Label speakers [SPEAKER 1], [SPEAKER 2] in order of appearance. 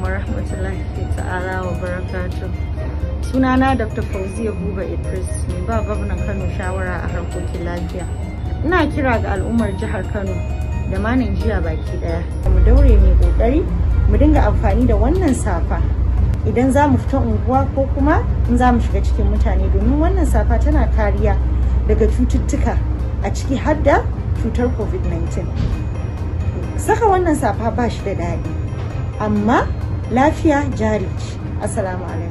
[SPEAKER 1] wa rahmatullahi ta'ala wa barakatuh. Sunana Dr. Fauziya Buba Idris mai ba gwamnan Kano shawara a harkokin lafiya. Ina kira ga al'ummar jihar Kano da ma Najeriya baki daya. Mu daure mai kokari mu dinga amfani da wannan safa idan za mu fita unguwa ko kuma in za mu shiga cikin mutane domin wannan safa tana kariya daga cututtuka a ciki har da cutar covid-19 saka wannan safa ba shi da daɗi amma lafiya jari ce assalamu alaikum